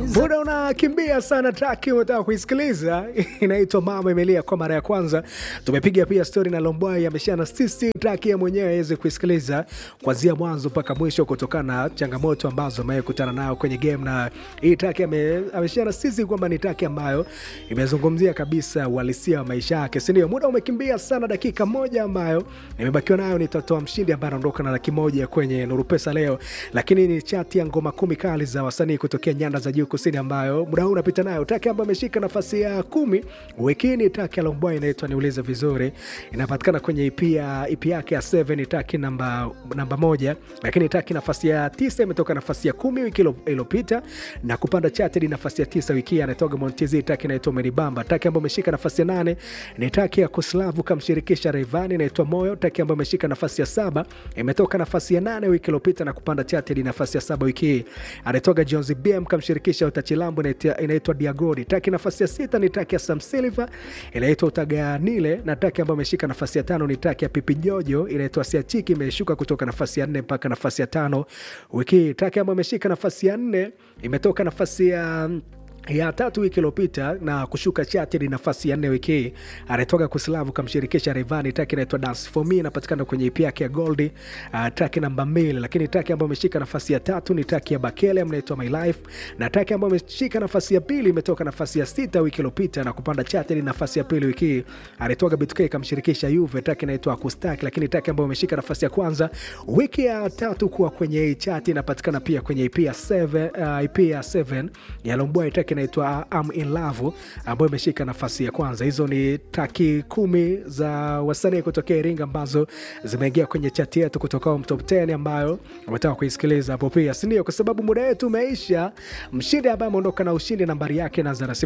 Muda unakimbia sana, traki unataka kuisikiliza inaitwa Mama Imelia kwa mara ya kwanza. Tumepiga pia stori na Lombwai ameshana sisi traki ya mwenyewe aweze kuisikiliza kuanzia mwanzo mpaka mwisho, kutokana na changamoto ambazo amekutana nayo kwenye game, na hii traki ameshana sisi kwamba ni traki ambayo imezungumzia kabisa uhalisia wa maisha yake, si ndio? Muda umekimbia sana, dakika moja ambayo nimebakiwa nayo nitatoa mshindi ambaye anaondoka na laki moja kwenye Nuru Pesa leo, lakini ni chati ya ngoma kumi kali za wasanii kutokea nyanda za juu kusini ambayo muda huu unapita nayo. Taki ambayo ameshika nafasi ya kumi wikini, taki ya Lombwai inaitwa niulize vizuri, inapatikana kwenye EP ya EP yake ya 7 taki namba, namba moja, lakini taki nafasi ya tisa imetoka nafasi ya kumi wiki iliyopita na kupanda chati hadi nafasi ya tisa wiki hii, anatoka Montezi, taki inaitwa Menibamba. Taki ambayo ameshika nafasi ya nane ni taki ya Kuslavu kamshirikisha Rayvanny inaitwa Moyo. Taki ambayo ameshika nafasi ya saba imetoka nafasi ya nane wiki iliyopita na kupanda chati hadi nafasi ya saba wiki hii, anatoka Jones BM kamshirikisha Utachilambo inaitwa Diagodi. Taki nafasi ya sita ni taki ya Sam Silva inaitwa Utaganile, na taki ambayo ameshika nafasi ya tano ni taki ya Pipi Jojo inaitwa Siachiki, imeshuka kutoka nafasi ya nne mpaka nafasi ya tano wiki hii. Taki ambayo ameshika nafasi ya nne imetoka nafasi ya ya tatu wiki iliyopita na kushuka chati hadi nafasi ya nne wiki hii, anatoka Kuslavu kamshirikisha Rayvanny. Taki inaitwa Dance for Me inapatikana kwenye EP yake ya Gold, uh, taki namba mbili. Lakini taki ambayo imeshika nafasi ya tatu ni taki ya Bakele inaitwa My Life, na taki ambayo imeshika nafasi ya pili imetoka nafasi ya sita wiki iliyopita na kupanda chati hadi nafasi ya pili wiki hii, anatoka BTK kamshirikisha Juve, taki inaitwa Akustaki. Lakini taki ambayo imeshika nafasi ya kwanza wiki ya tatu kuwa kwenye hii chati inapatikana pia kwenye EP ya 7 uh, EP ya 7 ya Lombwai taki inaitwa I'm in Love ambayo imeshika nafasi ya kwanza. Hizo ni traki kumi za wasanii kutokea Iringa ambazo zimeingia kwenye chati yetu kutoka top 10 ambayo umetaka kuisikiliza hapo pia, si ndio? Kwa sababu muda wetu umeisha. Mshindi ambaye ameondoka na ushindi nambari yake naanza na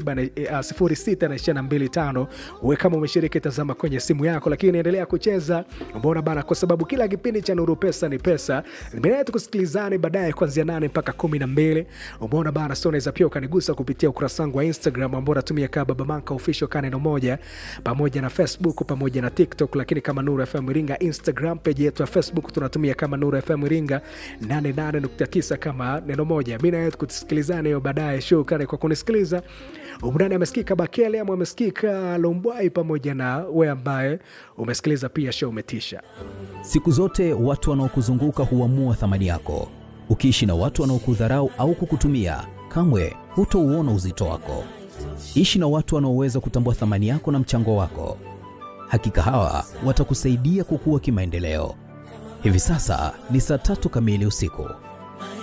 06 na 25. Wewe kama umeshiriki, tazama kwenye simu yako, lakini endelea kucheza, umeona bana, kwa sababu kila kipindi cha Nuru Pesa ni pesa. Nimeenda tukusikilizane baadaye kuanzia 8 mpaka 12, umeona bana. So unaweza pia ukanigusa kupitia ukurasa wangu wa Instagram ambao natumia kama Baba Manka official ka neno moja, pamoja na Facebook pamoja na TikTok, lakini kama Nuru FM Iringa. Instagram page yetu ya Facebook tunatumia kama Nuru FM Iringa 88.9 kama neno moja. Mimi na wewe tukusikilizane hiyo baadaye. Shukrani kwa kunisikiliza. Umdani amesikika Bakele ama amesikika Lombwai pamoja na wewe ambaye umesikiliza pia show umetisha. Siku zote watu wanaokuzunguka huamua thamani yako. Ukiishi na watu wanaokudharau au kukutumia kamwe hutouona uzito wako. Ishi na watu wanaoweza kutambua thamani yako na mchango wako. Hakika hawa watakusaidia kukua kimaendeleo. Hivi sasa ni saa tatu kamili usiku.